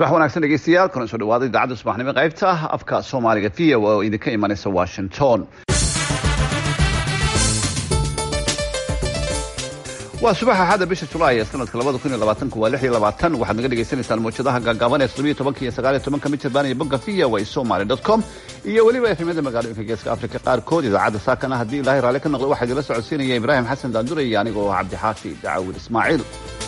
subax wanaagsan dhegeystayaal kuna soo dhawaada idaacadda subaxnimo qaybta afka soomaaliga v o oo idinka imanaysa washington waa subaxa axadda bisha julaay ee sanadka labada kun iyo labaatanka waa lix iyo labaatan waxaad naga dhagaysanaysaan mawjadaha gaagaaban ee toddobiyo tobanka iyo sagaal iyo tobanka mitirban iyo bogga v o a somaly dot com iyo weliba efemyada magaalooyinka geeska afrika qaarkood idaacadda saakana haddii ilaahay raalli ka noqdo waxaa idinla socodsiinaya ibraahim xasan daandure iyo anigoo cabdixaafi dacawil ismaaciil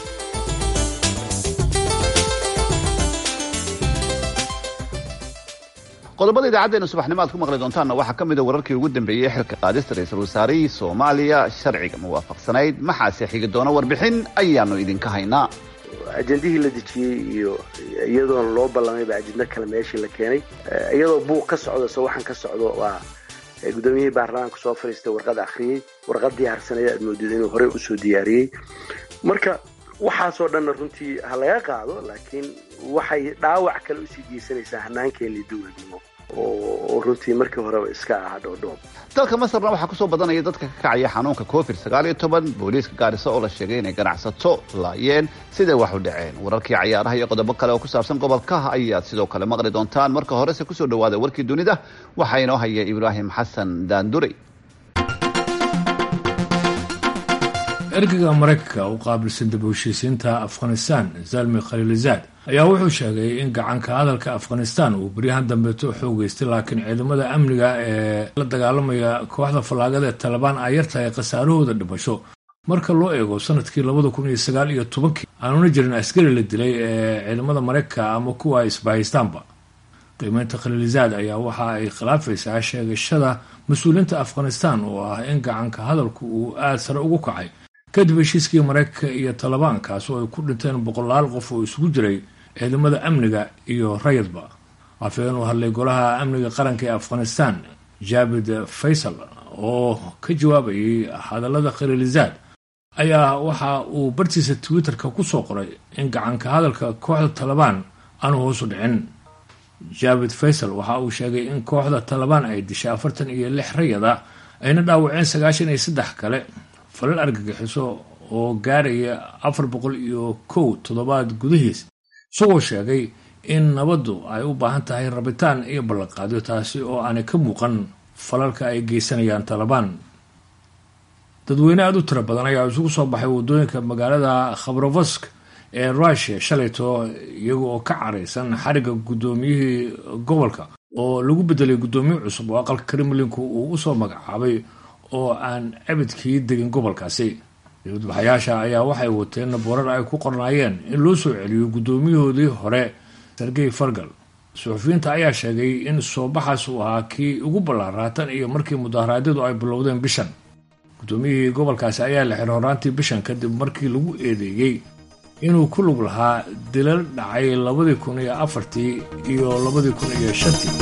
qodobada idaacaddeenna subaxnimo aad ku maqli doontaanna waxaa ka mida wararkii ugu dambeeyey xilka qaadista ra-iisul wasaarihii soomaaliya sharciga muwaafaqsanayd maxaase xigi doona warbixin ayaanu idinka haynaa ajendihii la dejiyey iyo iyadoona loo ballamayba ajendo kale meeshii la keenay iyadoo buuq ka socdo se waxaan ka socdo waa guddoomiyihii baarlamaanka soo fadhiistay warqad akhriyey warqad diyaarsaneed aad moodid inuu horey usoo diyaariyey marka waxaasoo dhanna runtii ha laga qaado laakiin waxay dhaawac kale usii geysanaysaa hanaankeenii dowladnimo oo runtii markii horeba iska aha dhoodhoob dalka masarna waxaa kusoo badanaya dadka ka kacaya xanuunka covid sagaal iyo toban booliiska gaarisa oo la sheegay inay ganacsato laayeen siday wax u dhaceen wararkii cayaaraha iyo qodobo kale oo ku saabsan gobolka ayaad sidoo kale maqli doontaan marka horese kusoo dhawaada warkii dunida waxaa inoo haya ibraahim xasan daandurey ergeyga maraykanka u qaabilsan dib u heshiisiinta afghanistan zalmi khaliilizaad ayaa wuxuu sheegay in gacanka hadalka afghanistan uu beryahan dambeeto xoogeystay laakiin ciidamada amniga ee la dagaalamaya kooxda fallaagada ee talabaan ay yartahay khasaarahooda dhimasho marka loo eego sanadkii labada kun iyo sagaal iyo tobankii aanuna jirin askari la dilay ee ciidamada maraykanka ama kuwa ay isbahaystaanba qiimeynta khaliilizaad ayaa waxa ay khilaafaysaa sheegashada mas-uuliyiinta afghanistan oo ah in gacanka hadalku uu aada sare ugu kacay kadib heshiiskii maraykanka iyo talabaan kaas oo ay ku dhinteen boqolaal qof oo isugu jiray ciidamada amniga iyo rayadba afhayeen u hadlay golaha amniga qaranka ee afghanistan jaabid faysal oo ka jawaabayay hadallada khaliilizaad ayaa waxa uu bartiisa twitter-ka kusoo qoray in gacanka hadalka kooxda talabaan aanu hoosu dhicin jaabid faysal waxa uu sheegay in kooxda talabaan ay dishay afartan iyo lix rayada ayna dhaawaceen sagaashan iyo saddex kale falal argagixiso oo gaaraya afar boqol iyo kow toddobaad gudihiis isagoo sheegay in nabaddu ay u baahan tahay rabitaan iyo ballanqaadyo taasi oo aanay ka muuqan falalka ay geysanayaan talabaan dadweyne aada u tiro badan ayaa isugu soo baxay waddooyinka magaalada khabrovask ee rushia shalayto iyaga oo ka caraysan xarigga guddoomiyihii gobolka oo lagu bedelay guddoomiye cusub oo aqalka kremlinku uu usoo magacaabay oo aan abidkii degin gobolkaasi dibadbaxayaasha ayaa waxay wateen boorar ay ku qornaayeen in loo soo celiyo guddoomiyahoodii hore sergey fargal suxufiyiinta ayaa sheegay in soobaxaas uu ahaa kii ugu ballaaraa tan iyo markii mudaharaadyadu ay bilowdeen bishan guddoomiyihii gobolkaasi ayaa la xiray horaantii bishan kadib markii lagu eedeeyey inuu ku lug lahaa dilal dhacay labadii kun iyo afartii iyo labadii kun iyo shantii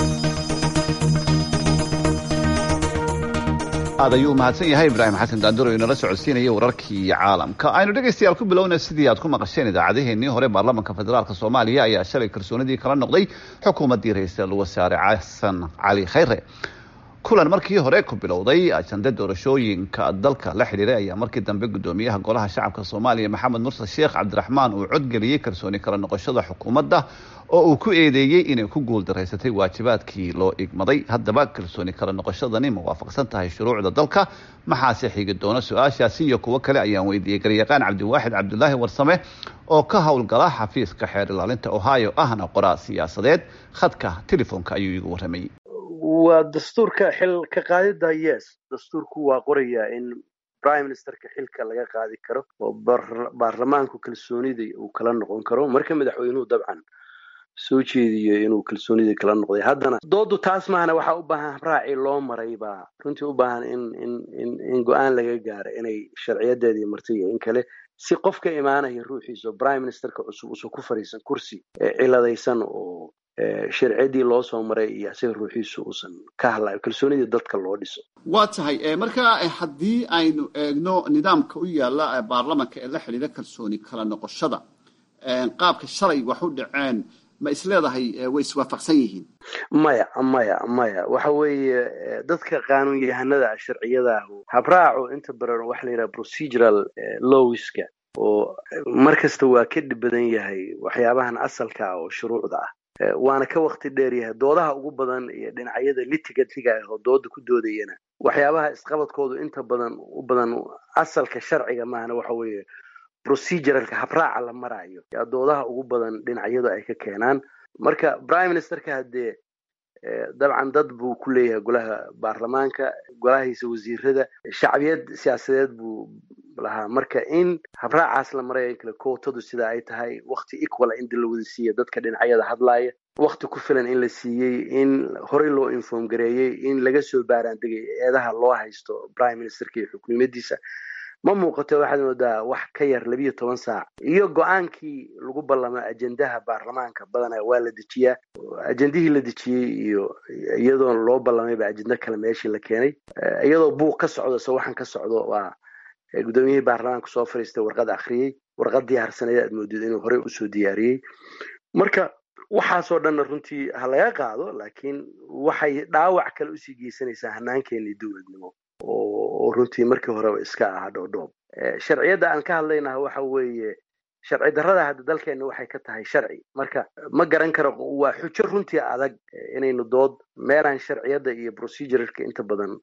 aad ayuu mahadsan yahay ibraahim xasan daanduro inala socodsiinaya wararkii caalamka aynu dhegaystayaal ku bilowna sidii aad ku maqasheen idaacadaheenii hore baarlamaanka federaalk soomaaliya ayaa shalay kalsoonidii kala noqday xukuumaddii ra-iisul wasaare xasan cali khayre kulan markii hore ku bilowday ajande doorashooyinka dalka la xidhiiray ayaa markii dambe guddoomiyaha golaha shacabka soomaaliya maxamed mursal sheekh cabdiraxmaan uu codgeliyey kalsooni kala noqoshada xukuumadda oo uu ku eedeeyey inay ku guuldaraysatay waajibaadkii loo igmaday haddaba kalsooni kala noqoshadani ma waafaqsan tahay shuruucda dalka maxaase xigi doona su-aashaasi iyo kuwo kale ayaan weydiiyey garyaqaan cabdiwaaxid cabdulaahi warsame oo ka howlgala xafiiska xeer ilaalinta ohio ahna qoraa siyaasadeed khadka telefoonka ayuu iigu warramayey waa dastuurka xil ka qaadida yes dastuurku waa qorayaa in prime ministerka xilka laga qaadi karo oo baarlamaanku kalsoonida uu kala noqon karo marka madaxweynuhu dabcan soo jeediyo inuu kalsoonidii kala noqday haddana doodu taas maahana waxaa u baahan habraaci loo maray baa runtii u baahan in in in in go-aan laga gaaro inay sharciyadeedii martay iyo in kale si qof ka imaanaya ruuxiisa oo prime ministerka cusub usan ku fadhiisan kursi ciladaysan oo sharciyadii loo soo maray iyo isaga ruuxiisu uusan ka hadlayo kalsoonidii dadka loo dhiso waa tahay marka haddii aynu eegno nidaamka u yaala baarlamanka ee la xidhiira kalsooni kala noqoshada qaabka shalay wax u dhaceen ma isleedahay way iswaafaqsan yihiin maya maya maya waxa weeye dadka qaanuun yahanada sharciyada habraacu inta badan waxa la yidhaha procedural lowiska oo mar kasta waa ka dhib badan yahay waxyaabahan asalka ah oo shuruucda ah waana ka wakti dheer yahay doodaha ugu badan iyo dhinacyada litigatiga ah oo dooda ku doodayana waxyaabaha isqabadkoodu inta badan u badan asalka sharciga maahana waxa weeye proceduralka habraaca la maraayo yaa doodaha ugu badan dhinacyadu ay ka keenaan marka prime ministerka haddee dabcan dad buu ku leeyahay golaha baarlamaanka golahiisa wasiirada shacbiyad siyaasadeed buu lahaa marka in habraacaas la maraya in kale kootadu sida ay tahay wakti equala in la wada siiya dadka dhinacyada hadlaaya wakti ku filan in la siiyey in horey loo inform gareeyey in laga soo baaraandegay eedaha loo haysto prime ministerka iyo xukuumadiisa ma muuqato waxaad moodaa wax ka yar labiyo toban saac iyo go-aankii lagu ballama ajendaha baarlamaanka badanaa waa la dejiyaa ajendihii la dejiyey iyo iyadoo loo ballamayba ajendo kale meeshii la keenay iyadoo buuq ka socdo se waxaan ka socdo waa guddoomiyihii baarlamaanka soo fariistay warqad akhriyey warqad diyaarsaneed aad moodid inuu horey usoo diyaariyey marka waxaasoo dhanna runtii ha laga qaado laakiin waxay dhaawac kale usii geysanaysaa hanaankeenii dowladnimo oo runtii markii horeba iska ahaa dhoodhoob sharciyadda aan ka hadlaynaha waxa weeye sharci darrada hadda dalkeenna waxay ka tahay sharci marka ma garan karo waa xujo runtii adag inaynu dood meelaan sharciyadda iyo proceduralka inta badan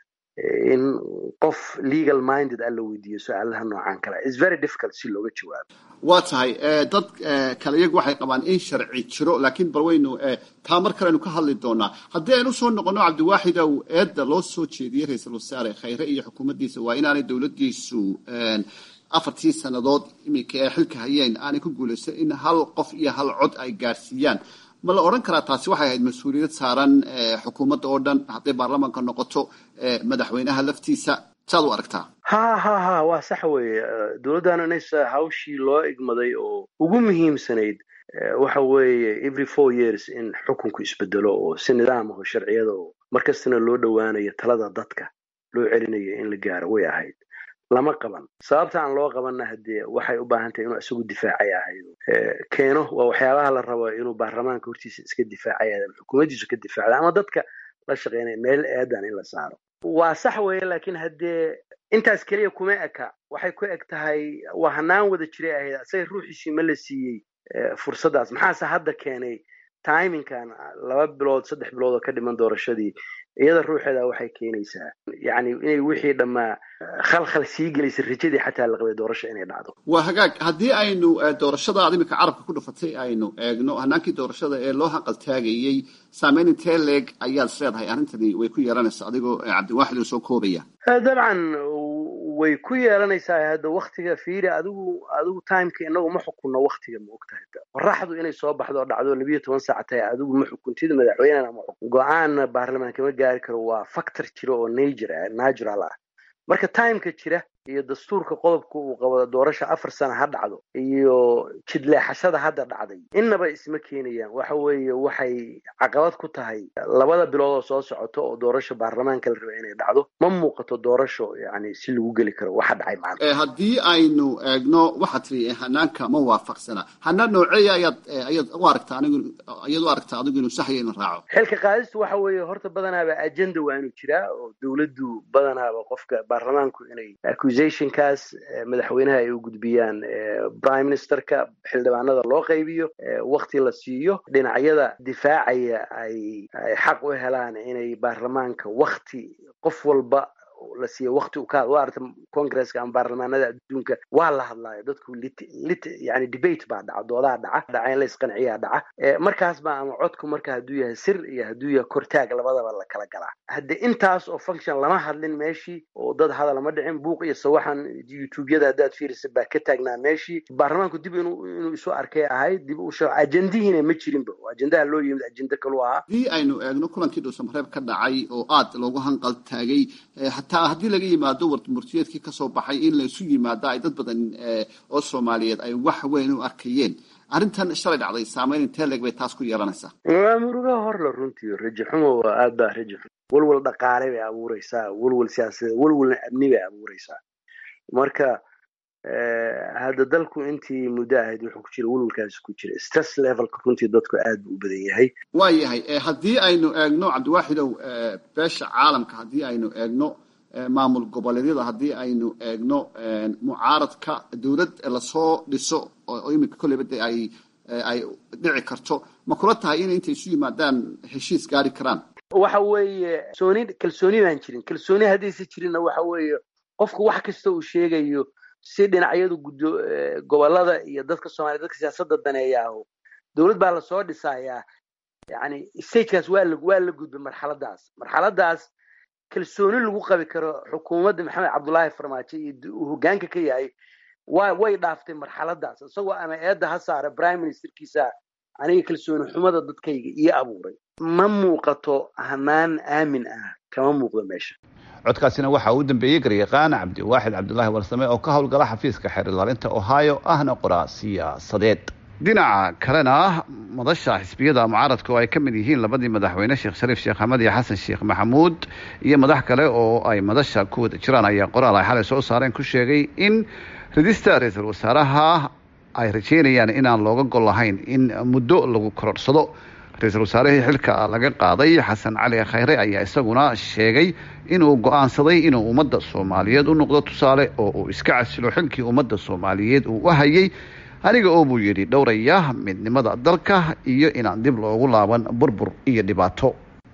in qof legal minded a la weydiiyo su-aalaha noocan kale is very difficult si looga jawaabo waa tahay dad kale iyagu waxay qabaan in sharci jiro laakiin bal waynu taa mar kale aynu ka hadli doonaa haddii aynu usoo noqono cabdiwaaxidow eedda loo soo jeediyey ra-iisul wasaare khayre iyo xukuumaddiisa waa inaanay dowladdiisu afartii sannadood iminka ee xilka hayeen aanay ku guulaysan in hal qof iyo hal cod ay gaarsiiyaan ma la odhan karaa taasi waxay ahayd mas-uuliyad saaran xukuumadda oo dhan hadday baarlamaanka noqoto madaxweynaha laftiisa saad u aragtaa ha ha ha waa sax weeye dowladdan inaysa hawshii loo igmaday oo ugu muhiimsanayd waxa weeye every four years in xukunku isbedelo oo si nidaam aho sharciyada oo markastana loo dhowaanayo talada dadka loo celinayo in la gaaro way ahayd lama qaban sababta aan loo qabanna haddee waxay u baahan tahay inuu isagu difaacay ahayd keeno waa waxyaabaha la rabo inuu baarlamaanka hortiisa iska difaacay ama xukuumaddiisu ka difaacda ama dadka la shaqeynaya meel eedan in la saaro waa sax weeye laakiin haddee intaas keliya kuma eka waxay ku eg tahay waa hanaan wada jiray ahayd asaga ruuxiisii ma la siiyey fursaddaas maxaase hadda keenay timinkan laba bilood saddex bilood oo ka dhiman doorashadii iyada ruuxeeda waxay keenaysaa yani inay wixii dhammaa khalkhal sii gelaysa rajadii xataa la qabay doorasho inay dhacdo waa hagaag haddii aynu doorashada ad iminka carabka ku dhufatay aynu eegno hanaankii doorashada ee loo hanqaltaagayey saameyn intee leeg ayaad is leedahay arrintani way ku yeelanaysaa adigoo cabdiwaaxid oo soo koobaya dabcan way ku yeelanaysaa hadda waktiga fiiri adigu adigu timeka inagu ma xukunno waktiga ma ogtahay qoraxdu inay soo baxdo oo dhacdo labiyo toban saac tahay adigu ma xukuntida madaxweynena ma xukun go-aanna baarlamaanka ma gaari karo waa factor jira oo nature natural ah marka timeka jira iyo dastuurka qodobka uu qabo doorasha afar sana ha dhacdo iyo jidleexashada hadda dhacday innaba isma keenayaan waxa weeye waxay caqabad ku tahay labada bilood oo soo socoto oo doorasha baarlamaanka la raba inay dhacdo ma muuqato doorasho yani si lagu geli karo waxa dhacay maanta haddii aynu eegno waxaad tiri hanaanka ma waafaqsana hanaan nooceeya ayaad ayaad u aragtaa anigu ayaad u aragtaa adigu inuu saxya inu raaco xilka qaadistu waxa weeye horta badanaaba agenda waa inuu jiraa oo dowladdu badanaaba qofka baarlamaanku inay accusationkaas madaxweynaha ay u gudbiyaan prime ministerka xildhibaanada loo qaybiyo wakti la siiyo dhinacyada difaacaya ay ay xaq u helaan inay baarlamaanka wakti qof walba la siiyo wakti u ka waa arta congresska ama baarlamaanada adduunka waa la hadlaayo dadku lit lit yani debate baa dhaca doodaa dhaca dhaca in la isqanciyaa dhaca markaas baa ama codku marka hadduu yahay sir iyo hadduu yahay kortaag labadaba la kala galaa hadde intaas oo function lama hadlin meeshii oo dad hadal ma dhicin buuq iyo sawaxan youtubeyada haddaad fiirisa baa ka taagnaa meeshii baarlamaanku dib inuu inuu isu arkay ahayd dib u ajendihiina ma jirinba ajendaha loo yimid ajenda kalu ahaa haddii aynu eegno kulankii dhuusamareeb ka dhacay oo aad loogu hanqal taagay hataa haddii laga yimaado warmurtiyeedkii kasoo baxay in laisu yimaado ay dad badan oo soomaaliyeed ay wax weyn u arkayeen arrintan shalay dhacday saameyn intee leeg bay taas ku yeelanaysaa waa muruga horla runtii raji xumo waa aad baa raji xumo walwal dhaqaale bay abuureysaa walwal siyaasadeed walwalna amni bay abuureysaa marka hadda dalku intii muddo ahayd wuxuu ku jira walwalkaasi ku jira stress levelka runtii dadku aad buu u badan yahay waa yahay haddii aynu eegno cabdiwaaxidow beesha caalamka haddii aynu eegno maamul goboleedyada haddii aynu eegno mucaaradka dowlad lasoo dhiso oo iminka kolleyba de ay ay dhici karto ma kula tahay inay intay isu yimaadaan heshiis gaari karaan waxa weeye kalsooni kalsooni baan jirin kalsooni haddaysa jirinna waxa weeye qofku wax kasta uu sheegayo si dhinacyadu gudo gobolada iyo dadka soomaliya dadka siyaasadda daneeyaaho dowlad baa lasoo dhisayaa yani stagekaas waa la waa la gudbay marxaladaas marxaladaas kalsooni lagu qabi karo xukuumadda maxamed cabdullaahi farmaajo iyo uu hoggaanka ka yahay wa way dhaaftay marxaladaas isagoo ama eedda ha saara prime ministerkiisa aniga kalsooni xumada dadkayga ii abuuray ma muuqato hanaan aamin ah kama muuqdo meesha codkaasina waxaa uu dambeeyey garyaqaan cabdiwaaxid cabdulaahi warsame oo ka howlgala xafiiska xeer ilaalinta ohio ahna qoraa siyaasadeed dhinaca kalena madasha xisbiyada mucaaradka oo ay ka mid yihiin labadii madaxweyne sheekh shariif sheekh axmed iyo xasan sheekh maxamuud iyo madax kale oo ay madasha ku wada jiraan ayaa qoraal ay xalay soo saareen ku sheegay in ridista ra-iisul wasaaraha ay rajeynayaan inaan looga gol lahayn in muddo lagu kororhsado ra-iisul wasaarihii xilka laga qaaday xasan cali khayre ayaa isaguna sheegay inuu go-aansaday inuu ummadda soomaaliyeed u noqdo tusaale oo uu iska casilo xilkii ummadda soomaaliyeed uu u hayay aniga oo buu yidhi dhowraya midnimada dalka iyo inaan dib loogu laaban burbur iyo dhibaato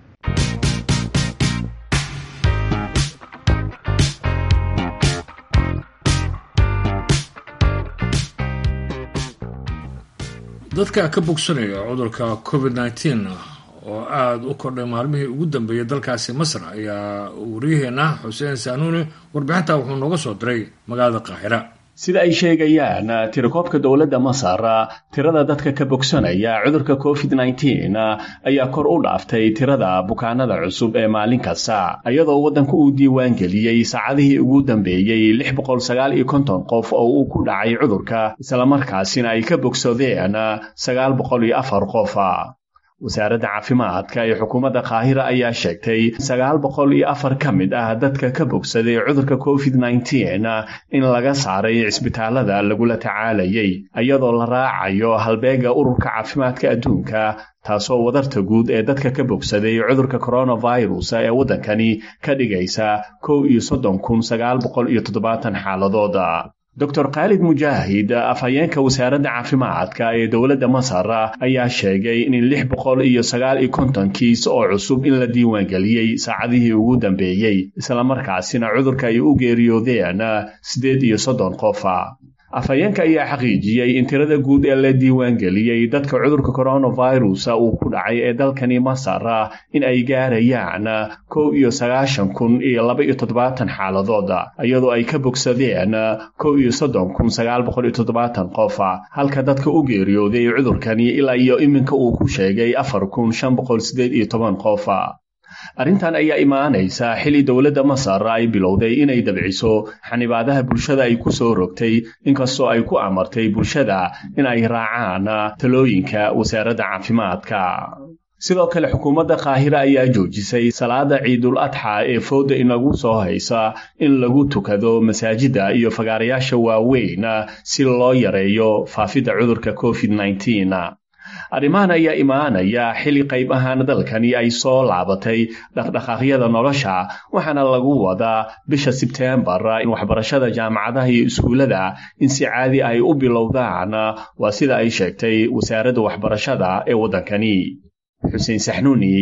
dadka ka bogsanaya cudurka covid nneteen oo aada u kordhay maalmihii ugu dambeeyay dalkaasi masar ayaa wariyaheena xuseen saanuuni warbixinta wuxuu nooga soo diray magaalada qaahira sida ay sheegayaan tirakoobka dowladda masar tirada dadka ka bogsanaya cudurka covid nneteen ayaa kor u dhaaftay tirada bukaanada cusub ee maalin kasta iyadoo waddanku uu diiwaan geliyey saacadihii ugu dambeeyey lix boqol sagaal iyo konton qof oo uu ku dhacay cudurka islamarkaasina ay ka bogsadeen sagaal boqol iyo afar qof wasaaradda caafimaadka ee xukuumadda qaahira ayaa sheegtay sagaal boqol iyo afar ka mid ah dadka ka bogsaday cudurka covid nneteen in laga saaray cisbitaalada lagula tacaalayay iyadoo la raacayo halbeega ururka caafimaadka adduunka taasoo wadarta guud ee dadka ka bogsaday cudurka coronavirus ee waddankani ka dhigaysa kow iyo soddon kun sagaal boqol iyo toddobaatan xaaladooda doctor khaalid mujaahid afhayeenka wasaaradda caafimaadka ee dowladda masar ayaa sheegay in lix boqol iyo sagaal iyo konton kiis oo cusub in la diiwaangeliyey saacadihii ugu dambeeyey islamarkaasina cudurka ay u geeriyoodeen siddeed iyo soddon qof afhayeenka ayaa xaqiijiyey in tirada guud ee la diiwaangeliyey dadka cudurka coronavirus uu ku dhacay ee dalkani masar in ay gaarayaan kow iyo sagaashan kun iyo laba iyo toddobaatan xaaladood iyadoo ay ka bogsadeen kow iyo soddon kun sagaal boqol iyo toddobaatan qof halka dadka u geeriyooday cudurkani ilaa iyo iminka uu ku sheegay afar kun shan boqol siddeed iyo toban qof arrintan ayaa imaanaysa xili dowladda masar ay bilowday inay dabciso xanibaadaha bulshada ay ku soo rogtay inkastoo ay ku amartay bulshada in ay raacaan talooyinka wasaaradda caafimaadka sidoo kale xukuumadda qaahira ayaa joojisay salaada ciidul adxa ee fooda inagu soo haysa in lagu tukado masaajidda iyo fagaarayaasha waaweyn si loo yareeyo faafidda cudurka covid nneteen arrimahan ayaa imaanaya xili qayb ahaan dalkani ay soo laabatay dhaqdhaqaaqyada nolosha waxaana lagu wadaa bisha sebteembar in waxbarashada jaamacadaha iyo iskuullada in si caadi ay u bilowdaan waa sida ay sheegtay wasaaradda waxbarashada ee waddankani xuseen saxnuuni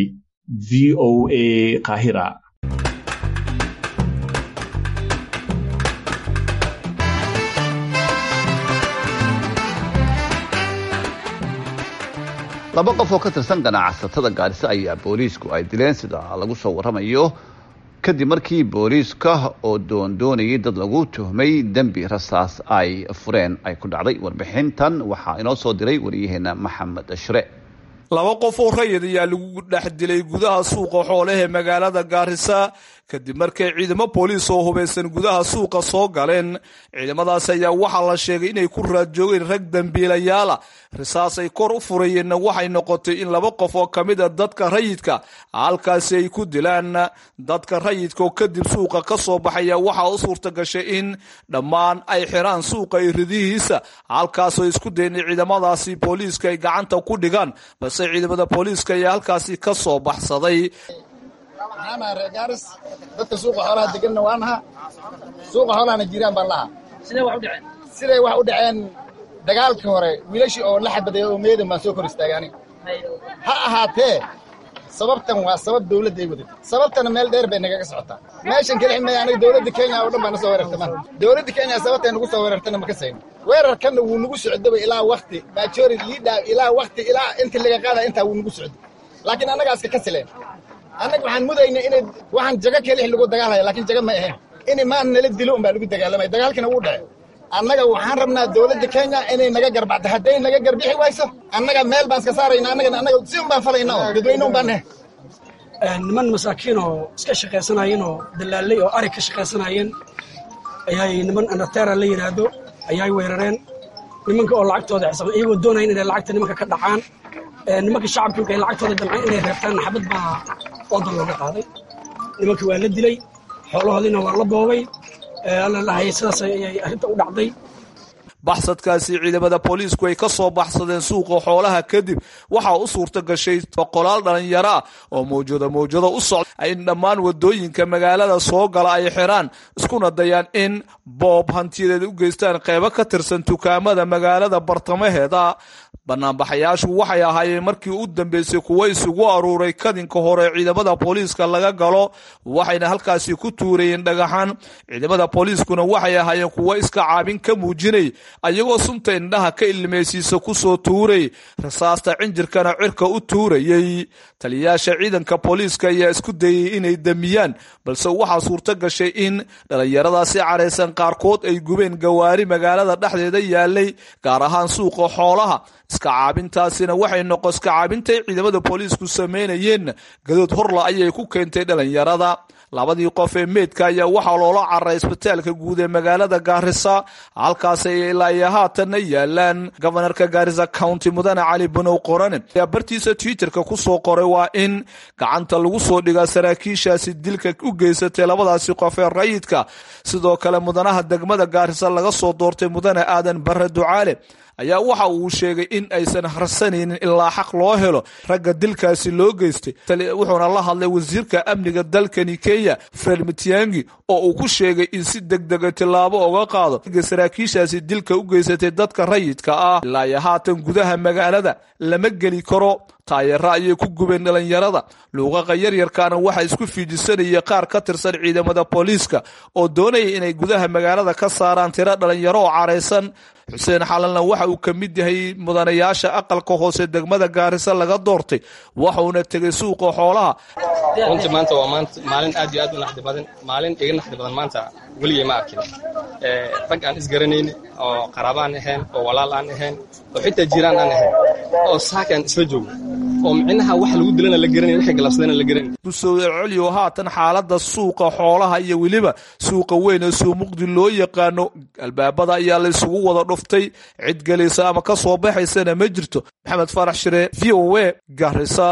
v o a qaahira laba qof oo ka tirsan ganacsatada gaarisa ayaa booliisku ay dileen sida lagu soo waramayo kadib markii booliiska oo doondoonayay dad lagu tuhmay dembi rasaas ay fureen ay ku dhacday warbixintan waxaa inoo soo diray wariyaheena maxamed ashre laba qof oo rayid ayaa lagu dhex dilay gudaha suuqa xoolahe magaalada gaarisa kadib markay ciidamo booliis oo hubaysan gudaha suuqa soo galeen ciidamadaas ayaa waxaa la sheegay inay ku raadjoogeen rag dambiilayaala risaas ay kor u furayeenna waxay noqotay in laba qof oo ka mid a dadka rayidka halkaasi ay ku dilaan dadka rayidka oo kadib suuqa ka soo baxaya waxaa u suurta gashay in dhammaan ay xiraan suuqa iyo ridihiisa halkaasoo isku dayen ciidamadaasi booliiska ay gacanta ku dhigaan balse ciidamada booliiska ayaa halkaasi ka soo baxsaday waxaan nahay reer gaaris dadka suuqa xoolaha deganna waa naha suuqa xoolahana jiraan baan lahaa sidee wax u dhaceen siday wax u dhaceen dagaalkii hore wiilashii oo la xabaday oo meedan baan soo kor istaagay aniga ha ahaatee sababtan waa sabab dawladda ay wadatay sababtana meel dheer bay nagaga socotaa meeshan kelixi maya aniga dawladda kenya oo dhan baa na soo weerartay man dawladda kenya sababtay nagu soo weerartana ma ka sayno weerarkanna wuu nagu socdaba ilaa wakti majority leader ilaa wakti ilaa inta laga qaada intaa wuu nagu socday laakiin annagaaska ka sileen annaga waxaan mudayna inay waxaan jago kelix lagu dagaalaya laakiin jago ma ahayn in maan nala dilo un baa lagu dagaalamaya dagaalkina wuu dhacay annaga waxaan rabnaa dawladda kenya inay naga garbacdo hadday naga garbixi wayso annaga meel baan iska saarayna annaga annaga si un baan falayna oo dadweyne un baan nahay niman masaakiin oo iska shaqaysanayeen oo dalaalay oo arig ka shaqaysanayeen ayay niman andatera la yidhaahdo ayay weerareen nimanka oo lacagtooda xisaaban iyagoo doonayan inay lacagta nimanka ka dhacaan nimanka shacabka markay lacagtooda damceen inay reebtaan xabad baa oodan looga qaaday nimanka waa la dilay xoolahoodiina waa la boobay alla lahayay sidaas ayay arrinta u dhacday baxsadkaasi ciidamada booliisku ay ka soo baxsadeen suuqa xoolaha kadib waxaa u suurta gashay boqolaal dhalinyaro ah oo mawjado mawjado u socda in dhammaan wadooyinka magaalada soo gala ay xiraan iskuna dayaan in boob hantiyadeed u geystaan qeybo ka tirsan dukaamada magaalada bartamaheeda banaanbaxayaashu waxay ahaayeen markii u dambeysay kuwo isugu aruuray kadinka hore ciidamada booliiska laga galo waxayna halkaasi ku tuurayeen dhagaxaan ciidamada booliiskuna waxay ahaayeen kuwo iska caabin ka muujinay ayagoo sunta indhaha ka ilmeysiisa kusoo tuuray rasaasta cinjirkana cirka u tuurayey taliyayaasha ciidanka booliiska ayaa isku dayay inay damiyaan balse waxaa suurto gashay in dhallinyaradaasi caraysan qaarkood ay gubeen gawaari magaalada dhexdeeda yaalay gaar ahaan suuqa xoolaha iska caabintaasina waxay noqo iska caabintay ciidamada booliisku sameynayeen gadood horla ayay ku keentay dhallinyarada labadii qof ee meydka ayaa waxaa loola cararay isbitaalka guud ee magaalada gaarisa halkaas ay ilaa iyo haatanna yaalaan gobanarka gaarisa county mudane cali banow qorane ayaa bartiisa twitterka kusoo qoray waa in gacanta lagu soo dhigaa saraakiishaasi dilka u geysatay labadaasi qof ee rayidka sidoo kale mudanaha degmada gaarisa laga soo doortay mudane aadan bare ducaale ayaa waxa uu sheegay in aysan harsanaynin ilaa xaq loo helo ragga dilkaasi loo geystay wuxuuna la hadlay wasiirka amniga dalkani kenya fred mitiangi oo uu ku sheegay in si degdega tillaabo uga qaado saraakiishaasi dilka u geysatay dadka rayidka ah ilaa iyo haatan gudaha magaalada lama geli karo taayaro ayay ku gubeen dhalinyarada luuqaqa yaryarkaana waxaa isku fiijisanaya qaar ka tirsan ciidamada booliiska oo doonaya inay gudaha magaalada ka saaraan tiro dhalinyaro oo caraysan xuseen xalanna waxa uu ka mid yahay mudanayaasha aqalka hoose degmada gaarisa laga doortay waxuuna tegay suuqa xoolaha runtii maanta waa maanta maalin aad iyo aad u naxdi badan maalin iga naxdi badan maanta weligay ma arkin rag aan isgaranayni oo qaraabaan ahayn oo walaal aan ahayn oo xitaa jiraan aan ahayn oo saakaan isla joogo oo micnaha wax lagu dilana la garanay waxay galabsadana la garanay kusoo celiyo haatan xaaladda suuqa xoolaha iyo weliba suuqa weyn ee suumuqdi loo yaqaano albaabada ayaa la isugu wada dhuftay cid gelaysa ama ka soo baxaysana ma jirto maxamed farax shire v o a garisa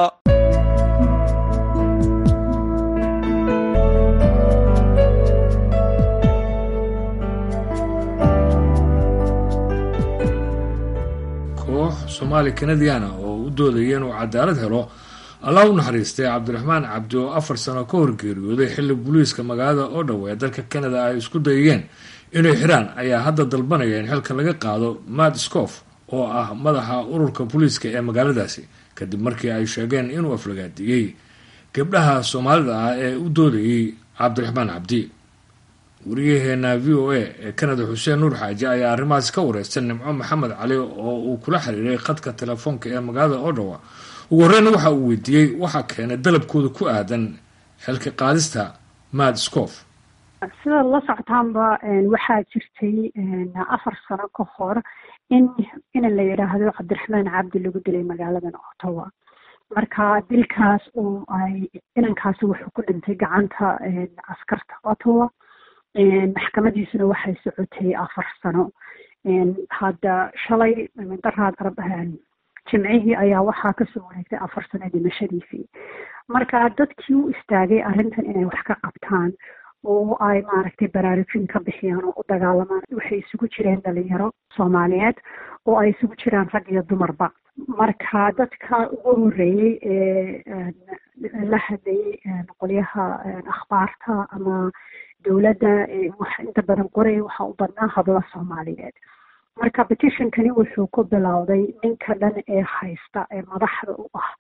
koox soomaali kanadiana oo u doodaya inuu cadaalad helo allah u naxariistay cabdiraxmaan cabdi oo afar sano ka hor geeriyooday xilli booliiska magaalada oo dhow ee dalka canada ay isku dayeen inay xiraan ayaa hadda dalbanaya in xilka laga qaado matt scof oo ah madaxa ururka booliiska ee magaaladaasi kadib markii ay sheegeen inuu aflagaadiyey gabdhaha soomaalida ah ee u doodayay cabdiraxmaan cabdi wariyaheena v o a ee canada xuseen nuur xaaji ayaa arrimahaas ka wareystay nimco maxamed cali oo uu kula xiriiray khadka telefoonka ee magaalada odhawa ugu horreynna waxa uu weydiiyey waxaa keenay dalabkooda ku aadan xilka qaadista maad scof sidaad la socotaanba waxaa jirtay afar sano ka hor in ina la yidhaahdo cabdiraxmaan cabdi lagu dilay magaaladan ottawa marka dilkaas oo ay inankaasi wuxuu ku dhintay gacanta askarta ottawa maxkamadiisuna waxay socotay afar sano hadda shalay daraad jimcihii ayaa waxaa kasoo wareegtay afar sano dhimashadiisii marka dadkii u istaagay arrintan inay wax ka qabtaan oo ay maaragtay baraarujin ka bixiyaan oo u dagaalamaan waxay isugu jireen dhalinyaro soomaaliyeed oo ay isugu jiraan rag iyo dumarba marka dadka ugu horeeyey ee la hadlayay qolyaha akhbaarta ama dowladda wax inta badan qoraya waxaa u badnaa habla soomaaliyeed marka petitionkani wuxuu ku bilowday ninka dhan ee haysta ee madaxda u ah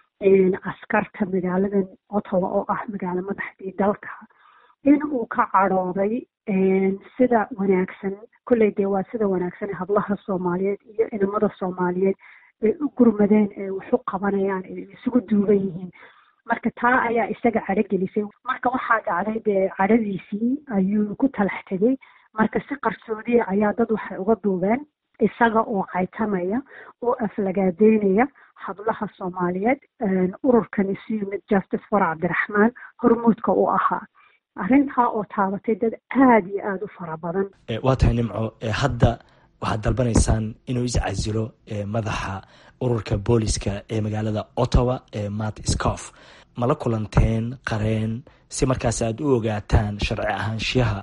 askarta magaaladan ottawa oo ah magaalo madaxdii dalka in uu ka cadhooday sida wanaagsan kolley dee waa sida wanaagsan hablaha soomaaliyeed iyo inamada soomaaliyeed ay u gurmadeen ee wax u qabanayaan ee isugu duuban yihiin marka taa ayaa isaga cadho gelisay marka waxaa dhacday dee cadhadiisii ayuu ku talax tegey marka si qarsoodiya ayaa dad waxay uga duubeen isaga oo caytamaya oo aflagaadeynaya hablaha soomaaliyeed ururkan isu yimid justice for cabdiraxmaan hormuudka u ahaa arrintaa oo taabatay dad aada iyo aada u fara badan waa tahay nimco hadda waxaad dalbanaysaan inuu iscasilo madaxa ururka booliska ee magaalada ottawa ee mat scof mala kulanteen qareen si markaas aad u ogaataan sharci ahaanshiyaha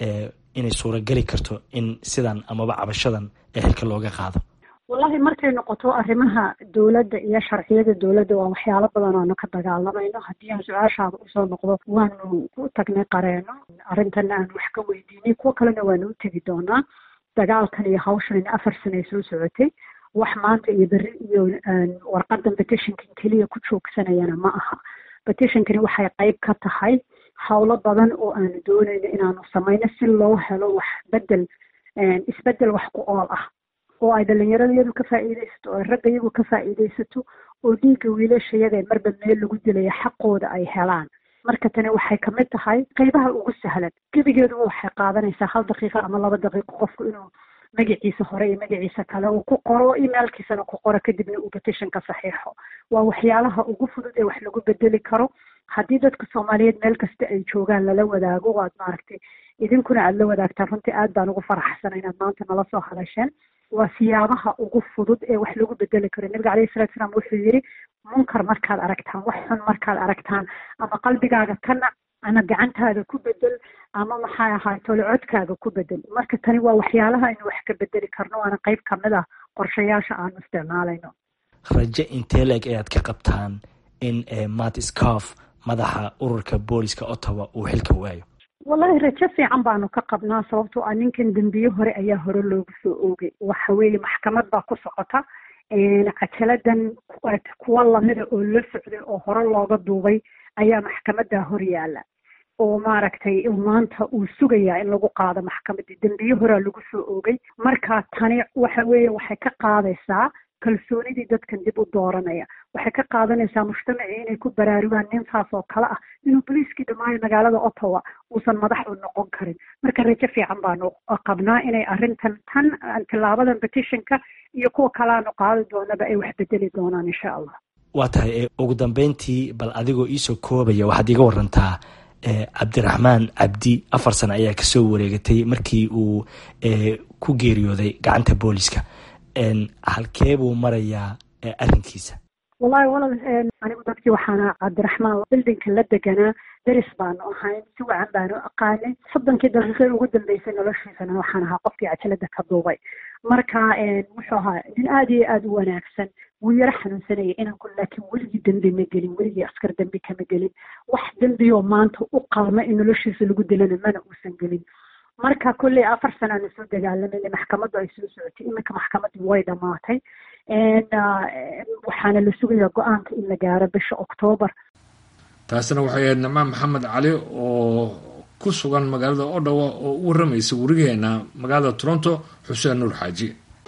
inay suurageli karto in sidan amaba cabashadan ee xilka looga qaado wallahi markay noqoto arrimaha dowladda iyo sharciyada dowladda waa waxyaalo badan aanu ka dagaalamayno haddii aan su-aashaada usoo noqdo waanu u tagnay qareeno arrintana aan wax ka weydiinay kuwo kalena waanu u tegi doonaa dagaalkan iyo hawshan afar sano ay soo socotay wax maanta iyo berri iyo warqadan petitionkan keliya ku joogsanayana ma aha petitionkani waxay qayb ka tahay howlo badan oo aanu doonayno inaanu samayno si loo helo wax bedel isbedel wax ku ool ah oo ay dhalinyarada iyadu ka faa'iidaysato oo ay ragga iyagu ka faa'iidaysato oo dhiigga wiilashayada ee marba meel lagu dilaya xaqooda ay helaan marka tani waxay kamid tahay qaybaha ugu sahlan gebigeeduba waxay qaadanaysaa hal daqiiqo ama laba daqiiqo qofku inuu magaciisa hore iyo magaciisa kale uu ku qoro emailkiisana ku qoro kadibna uu petitionka saxiixo waa waxyaalaha ugu fudud ee wax lagu bedeli karo haddii dadka soomaaliyeed meel kasta ay joogaan lala wadaago waad maaragtay idinkuna aada la wadaagtaan runtii aad baan ugu faraxsana inaad maanta nala soo hadasheen waa siyaabaha ugu fudud ee wax lagu bedeli karo nabiga calayhi salatu salaam wuxuu yidhi munkar markaad aragtaan wax xun markaad aragtaan ama qalbigaaga ka nac ama gacantaada ku bedel ama maxay ahaay tole codkaaga ku bedel marka tani waa waxyaalaha aynu wax ka bedeli karno waana qayb kamid ah qorshayaasha aanu isticmaalayno raje intee leeg ayaad ka qabtaan in mat scof madaxa ururka booliska ottawa uu xilka waayo wallahi rajo fiican baanu ka qabnaa sababtoo ah ninkan dembiye hore ayaa hore loogu soo oogay waxa weeye maxkamad baa ku socota cajaladan kuwa lamida oo la socday oo hore looga duubay ayaa maxkamadaa hor yaala oo maaragtay maanta uu sugayaa in lagu qaado maxkamadii dembiye horea lagu soo oogay marka tani waxa weeye waxay ka qaadaysaa kalsoonidii dadkan dib u dooranaya waxay ka qaadanaysaa mujtamacii inay ku baraarugaan nintaas oo kale ah inuu boliiskii dhammaayo magaalada ottawa uusan madax u noqon karin marka rajo fiican baanu qabnaa inay arrintan tan tilaabadan petitionka iyo kuwa kaleaanu qaadi doonaba ay wax bedeli doonaan insha allah waa tahay ugu dambeyntii bal adigoo iisoo koobaya waxaad iiga warantaa cabdiraxmaan cabdi afar sano ayaa kasoo wareegatay markii uu ku geeriyooday gacanta booliska halkee buu marayaa arrinkiisa wallahi walal anigu dadkii waxaana cabdiraxmaan bildinka la deganaa deris baanu ahayn si wacan baanu aqaanay soddonkii daqiiqe ugu dambeysay noloshiisana waxaan ahaa qofkii cajalada ka duubay marka wuxuu ahaa nin aada iyo aada u wanaagsan wuu yaro xanuunsanayay inanku laakiin weligii dembi ma gelin weligii askar dembi kama gelin wax dembioo maanta u qalma in noloshiisa lagu dilana mana uusan gelin marka kolley afar sana aanu soo dagaalamayna maxkamaddu ay soo socotay iminka maxkamaddii way dhammaatay waxaana la sugayaa go-aanka in la gaaro bisha oktoobar taasina waxay ahayd namaan maxamed cali oo ku sugan magaalada odhawa oo u warramaysa werigeena magaalada toronto xuseen nuur xaaji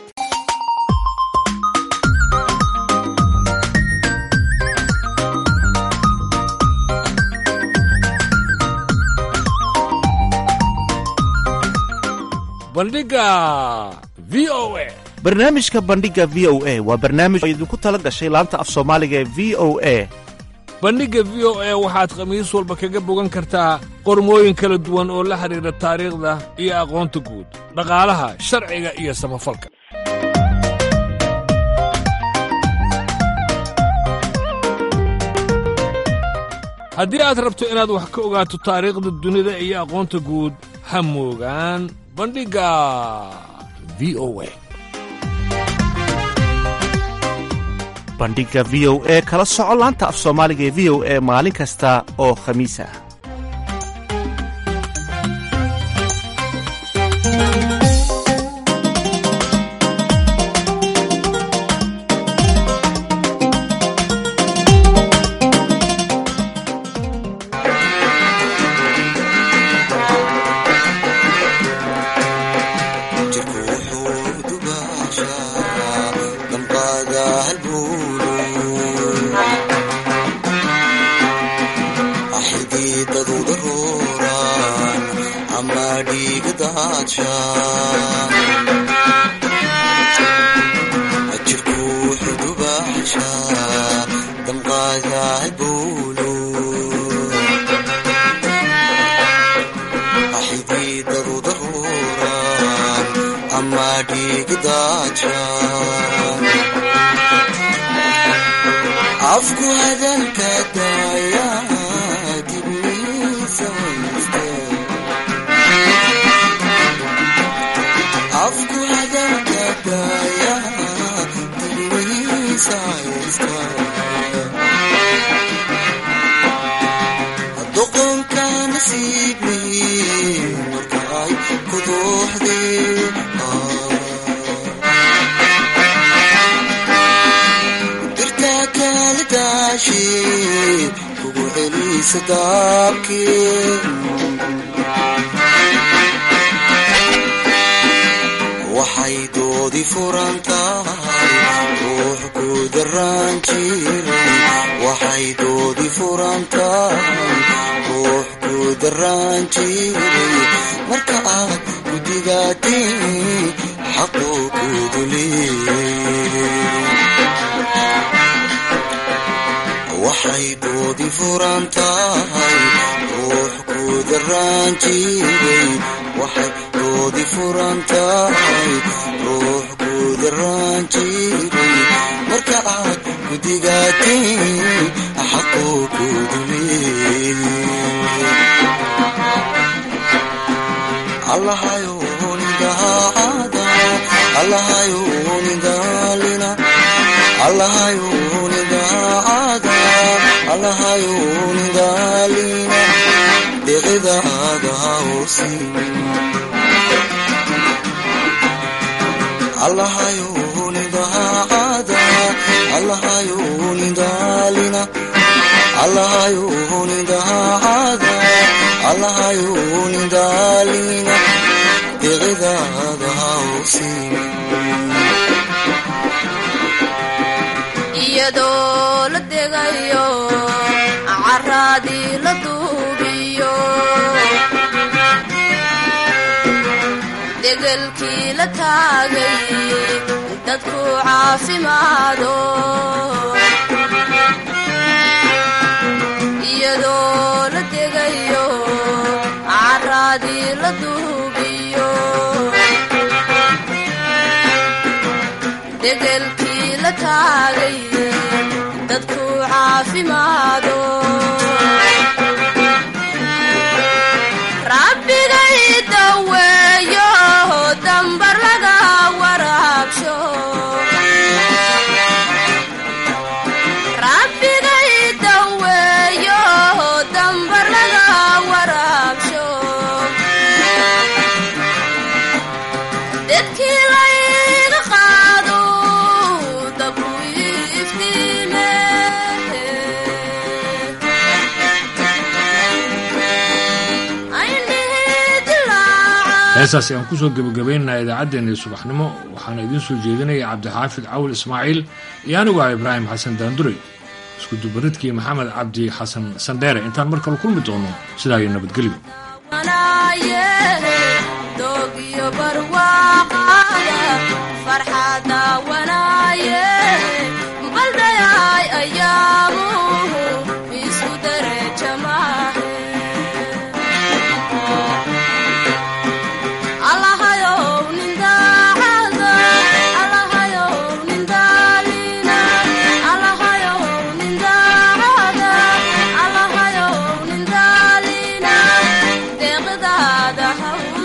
bandhiga v o a barnaamijka bandhiga v o a waa barnaamij oo idinku tala gashay laanta af soomaaliga ee v o a bandhigga v o a waxaad khamiis walba kaga bogan kartaa qormooyin kala duwan oo la xidhiidha taariikhda iyo aqoonta guud dhaqaalaha sharciga iyo samafalka haddii aad rabto inaad wax ka ogaato taariikhda dunida iyo aqoonta guud ha moogaan bandhigga v o a bandhiga v o e kala soco laanta af soomaaliga ee v o e maalin kasta oo khamiis ah afku hadalka daaya dibniisa afku hadalka daaya dibniisa doqonka nasiibi markaay ku dooxdee kugu celisa daabkii waxay doodi furan tahay ruux ku daraan jiray waxay doodi furan tahay ruux ku daraan jiray marka aad ku digaatiin xaquu ku duleeyay waxay doodi furan tahay ruux ku daraan jiray waxay doodi furan tahay ruux ku daraan jiray marka aad ku digaatiin xaquu ku duleeyay allahayo nidaada allahayo nidaalina allahayo nidaada allahayo nidaalina deqidaada hausimin allahayo nidaada allahayo nidaalina allahayo nidaada allahayo nidaalina deqidaada hausimin iyadoo la degayo caraadii la duubiyo degelkii la taagay dadku caafimaado iyadoo la degayo caraadii la duubiyo degelkii la taagay dadku caafimaado rabbigay daweeyo dambar laga waraabsho rabbigay daweeyo dambar laga waraabsho dedkii layga qaado dabu iftiime heestaasi aan kusoo gebagabaynaynaa idaacaddeenii subaxnimo waxaana idiin soo jeedinaya cabdixaafid cawl ismaaciil iyo anigu ah ibraahim xasan daanduray isku dubaridkii maxamed cabdi xasan sandheere intaan mar kale kulmi doono sidaa iyo nabadgelyo